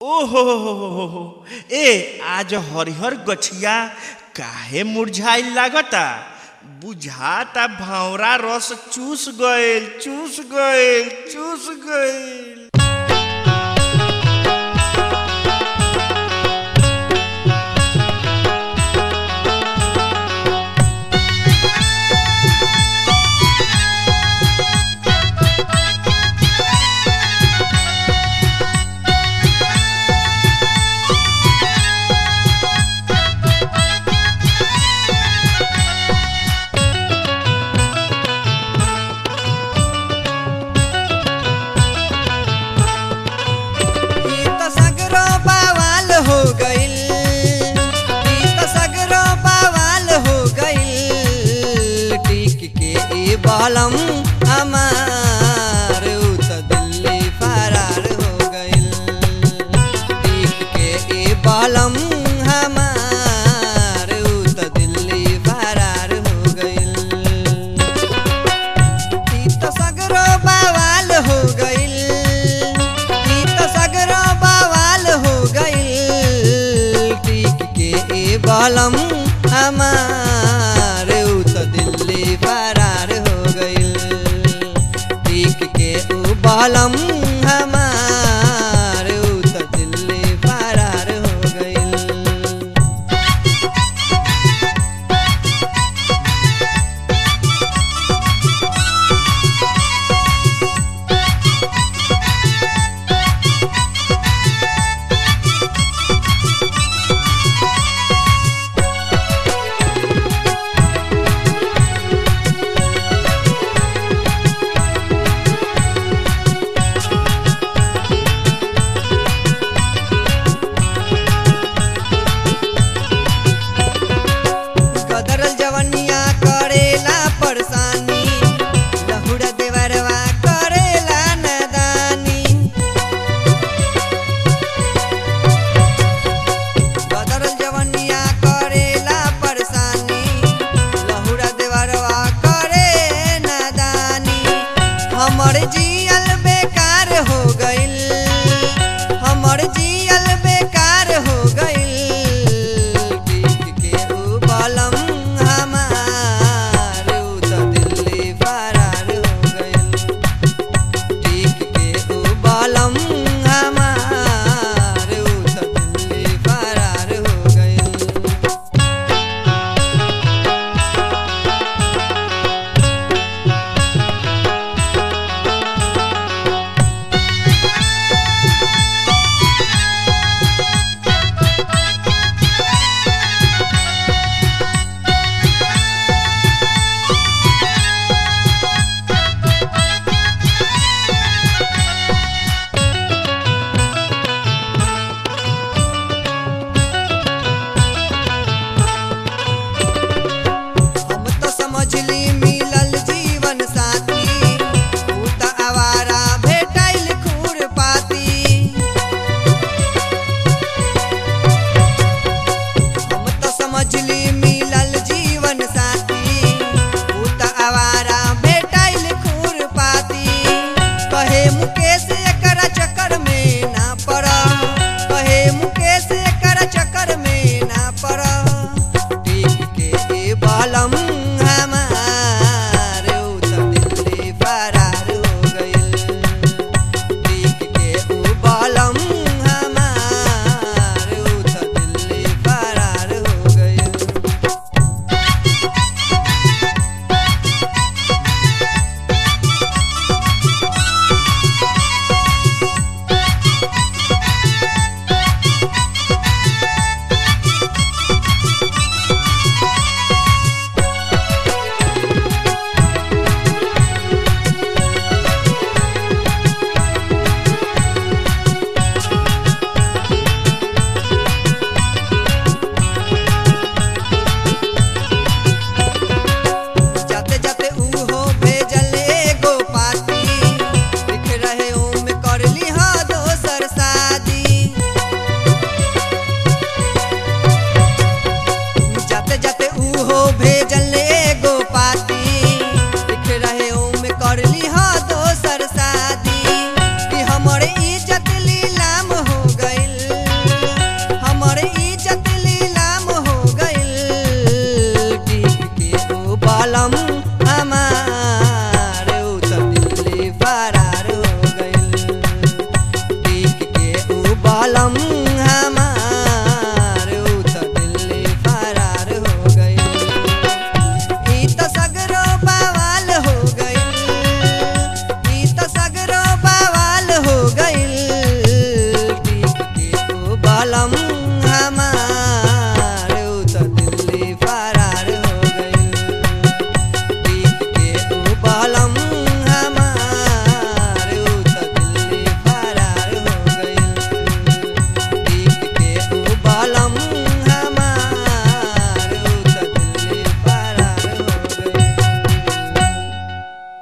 ओहो ए आज हरिहर गछिया काहे मुरझाइल लागता बुझाता भावरा रस चूस गइल चूस गइल चूस गइल ई त सगरो बवाल हो गइल ई त सगरो बवाल हो गइल टिक के ई बलम हमार उ त दिल्ली फरार हो गइल टिक के ई बलम हमार उ त दिल्ली फरार हो गइल ई त सगरो बवाल हो गइल ई त सगरो बवाल हो गइल टिक के ए बलम